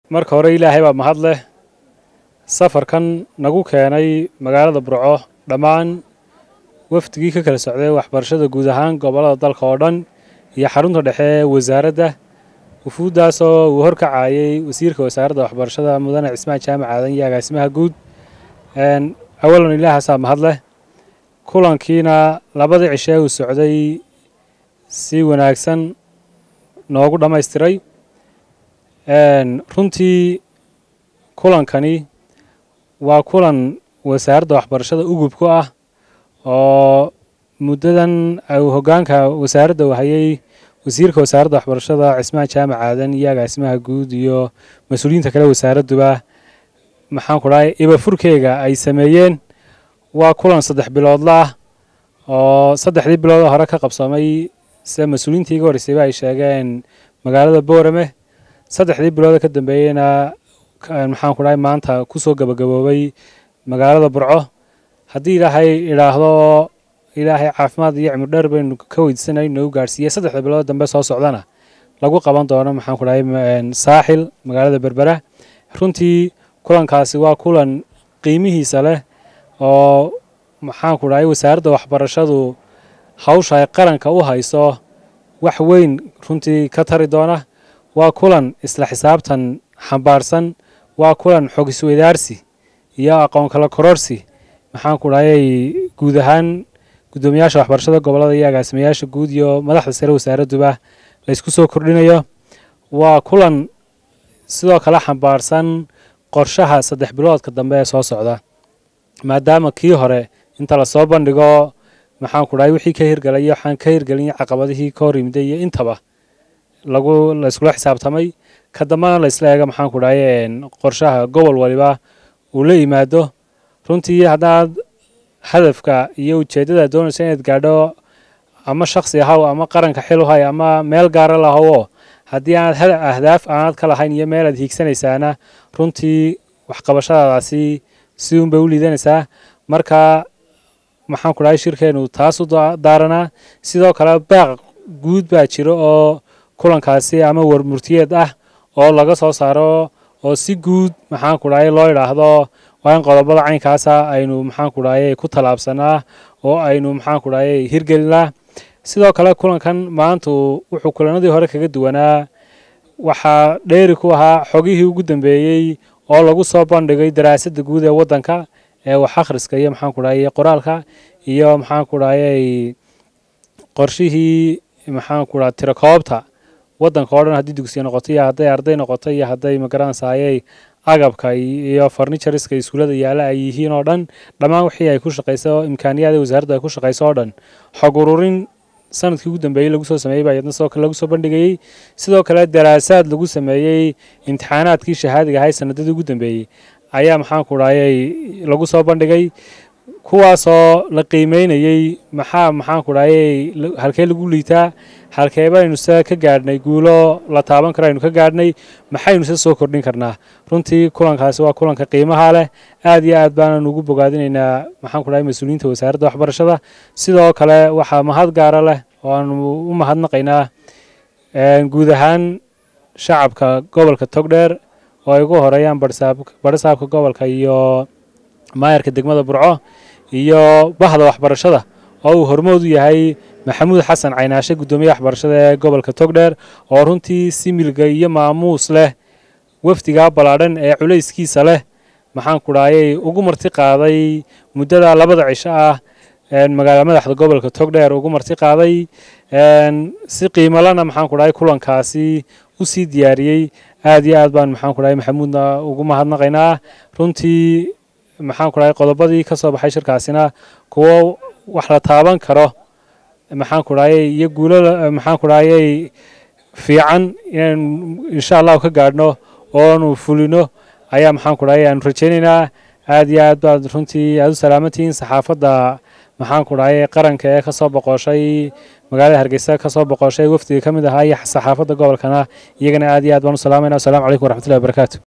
marka hore ilaahay baa mahad leh safarkan nagu keenay magaalada burco dhammaan wafdigii ka kala socday waxbarashada guud ahaan gobollada dalka oo dhan iyo xarunta dhexe ee wasaaradda wufuuddaasoo uu horkacayay wasiirka wasaaradda waxbarashada mudane cismaan jaamac aadan iyo agaasimaha guud awalan ilaahaasaa mahad leh kulankiina labadii cishee uu socday si wanaagsan noogu dhammaystiray runtii kulankani waa kulan wasaaradda waxbarashada ugub ku ah oo muddadan uu hoggaanka wasaaradda wahayay wasiirka wasaaradda waxbarashada cismaan jaamac aadan iyo agaasimaha guud iyo mas-uuliyiinta kale wasaaradduba maxaan ku dhahay ibafurkeyga ay sameeyeen waa kulan saddex biloodla ah oo saddexdii biloodoo hore ka qabsamay sida mas-uuliyiintii iga horreysayba ay sheegeen magaalada boorame saddexdii bilooda ka dambeeyeyna maxaan ku dhahay maanta kusoo gabagaboobay magaalada burco haddii ilaahay idhaahdo ilaahay caafimaad iyo cimri dheer baynu ka weydiisanay nagu gaarhsiiyey saddexda bilood dambe soo socdana lagu qaban doono maxaan ku dhahay saaxil magaalada berbera runtii kulankaasi waa kulan qiimihiisa leh oo maxaan ku dhahay wasaaradda waxbarashadu hawsha ay qaranka u hayso wax weyn runtii ka tari doona waa kulan isla xisaabtan xambaarsan waa kulan xog isweydaarsi iyo aqoon kala kororsi maxaan ku dhahayay guud ahaan guddoomiyaasha waxbarashada gobollada iyo agaasimayaasha guud iyo madaxda sare wasaaradduba laysku soo kordhinayo waa kulan sidoo kale xambaarsan qorshaha saddex biloodka dambe ee soo socda maadaama kii hore inta lasoo bandhigo maxaan ku dhahay wixii ka hirgelay waxaan ka hirgelin caqabadihii ka hor yimiday iyo intaba lagu la iskula xisaabtamay ka dambana la isla eega maxaan ku dhahay qorshaha gobol waliba uu la yimaado runtii haddaad hadafka iyo ujeeddada doonaysa inaad gaadho ama shaksi ahaw ama qaranka xil u hay ama meel gaara lahawo haddii aanad ahdaaf aanad ka lahayn iyo meel aad hiigsanaysaana runtii waxqabashadaadaasi si uun bay u liidanaysaa marka maxaan ku dhahay shirkeenu taas u daaranaa sidoo kale baaq guud baa jiro oo kulankaasi ama warmurtiyeed ah oo laga soo saaro oo si guud maxaan ku dhahay loo idhaahdo waa in qodobada caynkaasa aynu maxaan ku dhahay ku tallaabsanaa oo aynu maxaan ku dhahay hirgelinaa sidoo kale kulankan maantu wuxuu kulanadii hore kaga duwanaa waxaa dheeri ku ahaa xogihii ugu dambeeyey oo lagu soo bandhigay daraasadda guud ee waddanka ee wax akhriska iyo maxaan ku dhahay qoraalka iyo maxaan ku dhahay qorshihii maxaan ku dhaha tirakoobta waddanka oo dhan haddii dugsiya noqoto iyo hadday arday noqoto iyo hadday magaranaysaayey agabka iyo farnichariska iskuullada yaalla ay yihiin oo dhan dhammaan wixii ay ku shaqayso imkaaniyaada wasaaraddu ay ku shaqayso oo dhan xog ururin sanadkii ugu dambeeyey lagu soo sameeyey baa iyadna sidoo kale lagu soo bandhigayey sidoo kale daraasaad lagu sameeyey imtixaanaadkii shahaadiga ahay sanadadii ugu dambeeyey ayaa maxaan ku dhahayay lagu soo bandhigay kuwaasoo la qiimeynayey maxaa maxaan ku dhahayay halkee lagu liitaa halkee baynu se ka gaadhnay guulo la taaban karo aynu ka gaadhnay maxaynu se soo kordhin karnaa runtii kulankaasi waa kulanka qiimaha leh aad iyo aad baanan ugu bogaadinaynaa maxaan ku dhahay mas-uuliyiinta wasaaradda waxbarashada sidoo kale waxaa mahad gaara leh oo aanu u mahadnaqaynaa guud ahaan shacabka gobolka togdheer oo ay ugu horeeyaan badhasaabka gobolka iyo maayarka degmada burco iyo bahda waxbarashada oo uu hormood u yahay maxamuud xasan caynaashe guddoomiyaha waxbarashada ee gobolka togdheer oo runtii si milga iyo maamuus leh wafdigaa ballaadhan ee culayskiisa leh maxaan ku dhahayay ugu marti qaaday muddada labada cisho ah magaala madaxda gobolka togdheer ugu marti qaaday si qiimalana maxaan ku dhahay kulankaasi u sii diyaariyey aad iyo aad baan maxaan ku dhahay maxamuudna ugu mahadnaqaynaa runtii maxaan ku dhahay qodobadii ka soo baxay shirkaasina kuwo wax la taaban karo maxaan ku dhahayay iyo guulo maxaan ku dhahayay fiican inaynu insha allahu ka gaadhno oonu fulino ayaa maxaan ku dhahay aanu rajaynaynaa aad iyo aad baad runtii aad u salaamantihiin saxaafadda maxaan ku dhahay qaranka ee kasoo boqoshay magaalada hargeysa kasoo boqoshay wafdiga ka mid ahaa iyo saxaafadda gobolkana iyagana aad iyo aad baan u salaamayna wasalaamu calaykum waraxmatullahi wabarakaatu